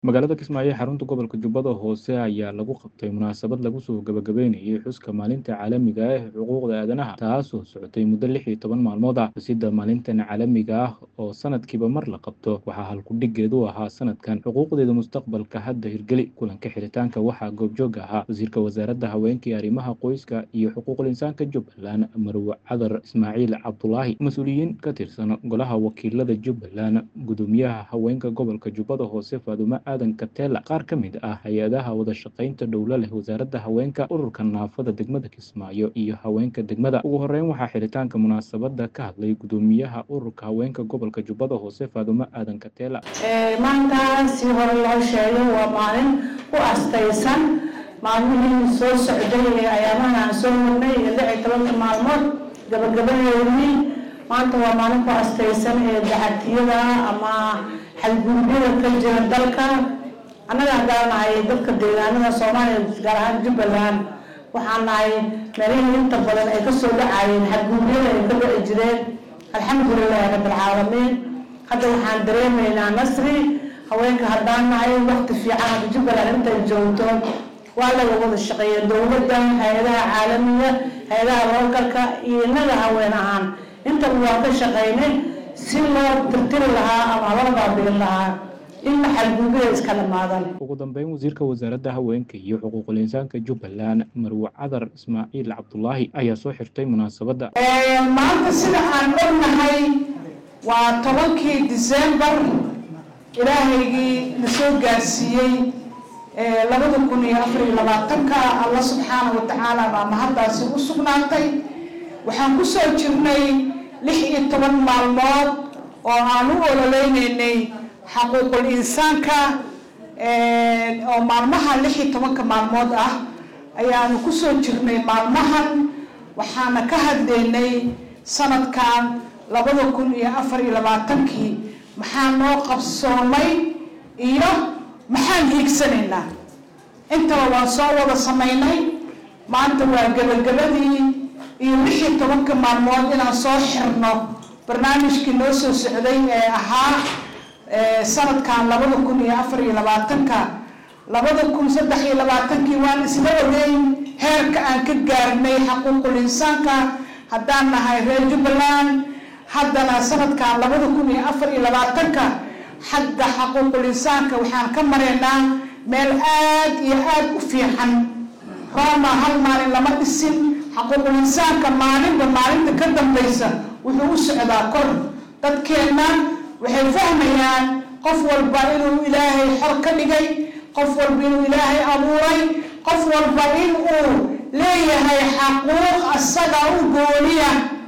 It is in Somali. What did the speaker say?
Magaalada Kismaayo ee xarunta gobolka Jubbada Hoose ayaa lagu qabtay munaasabad lagu soo gabagabeynayay xuska maalinta caalamiga ah ee xuquuqda aadanaha taasoo socotay muddo lix iyo toban maalmood ah xusidda maalintan caalamiga ah oo sanadkiiba mar la qabto waxaa halku-dhigeedu ahaa sanadkan xuquuqdeeda mustaqbalka hadda hirgeli kulanka xiritaanka waxaa goobjoog ahaa wasiirka wasaaradda haweenka iyo arrimaha qoyska iyo xuquuqul insaanka Jubbaland Marwe Cadar Ismaaciil Cabdulaahi mas-uuliyiin ka tirsan golaha wakiilada Jubbaland gudoomiyaha haweenka gobolka Jubbada Hoose Faadumo aadan Katela qaar ka mid ah hay-adaha wada shaqaynta dhowlo leh wasaaradda haweenka ururka naafada degmada Kismaayo iyo haweenka degmada ugu horeyn waxaa xiritaanka munaasabada ka hadlay gudoomiyaha ururka haweenka gobolka Jubbada Hoose Faadumo aadan Katela maanta si hore loo sheegay waa maalin ku astaysan maalmihii soo socday ee ayaamahan aan soo marnay ee lix iyo tobanka maalmood gabagabadeedii maanta waa maalin ku astaysan ee daxatiyada ama xadgudubyada ka jira dalka annaga haddaan nahay dadka deegaanada soomaaliya gaar ahaan jubbaland waxaan nahay meelihii inta badan ay kasoo dhacayeen xadgudubyada ay ka dhici jireen alxamdulilahi rabbilcaalamiin hadda waxaan dareemaynaa nasri haweenka haddaan nahay waqti fiican hadda jubbaland intay joogto waa laga wada shaqeeya dowladda hay-adaha caalamiga hay-adaha lookalka iyo innaga haween ahaan intaba waa ka shaqeynay si loo tirtiri lahaa ama loo baabiin lahaa in xadgudubyada iska dhamaadan ugu dambeyn wasiirka wasaaradda haweenka iyo xuquuqul insaanka Jubbaland Marwe Cadar Ismaaciil Cabdulaahi ayaa soo xirtay munaasabadda maanta sida aan ognahay waa tobankii disembar ilaahaygii na soo gaarsiiyey labada kun iyo afar iyo labaatanka alla subxaana wa tacaala baa mahaddaasi u sugnaatay waxaan ku soo jirnay lix iyo toban maalmood oo aan u ololeyneynay xaquuqul insaanka oo maalmaha lix iyo tobanka maalmood ah ayaanu kusoo jirnay maalmahan waxaana ka hadlaynay sanadkan labada kun iyo afar iyo labaatankii maxaa noo qabsoomay iyo maxaan hiigsanaynaa intaba waan soo wada samaynay maanta waa gabagabadii iyo lix iyo tobanka maalmood inaan soo xirno barnaamijkii noo soo socday ee ahaa sanadkan labada kun iyo afar iyo labaatanka labada kun saddex iyo labaatankii waan isla wadeyn heerka aan ka gaarnay xaquuqul insaanka haddaan nahay reer jubbaland haddana sanadkan labada kun iyo afar iyo labaatanka xagga xaquuqul insaanka waxaan ka maraynaa meel aad iyo aad u fiican roma hal maalin lama dhisin xaquuqul insaanka maalinba maalinta ka dambaysa wuxuu u socdaa kor dadkeenna waxay fahmayaan qof walba inuu ilaahay xor ka dhigay qof walba inuu ilaahay abuuray qof walba in uu leeyahay xaquuq asaga u gooniya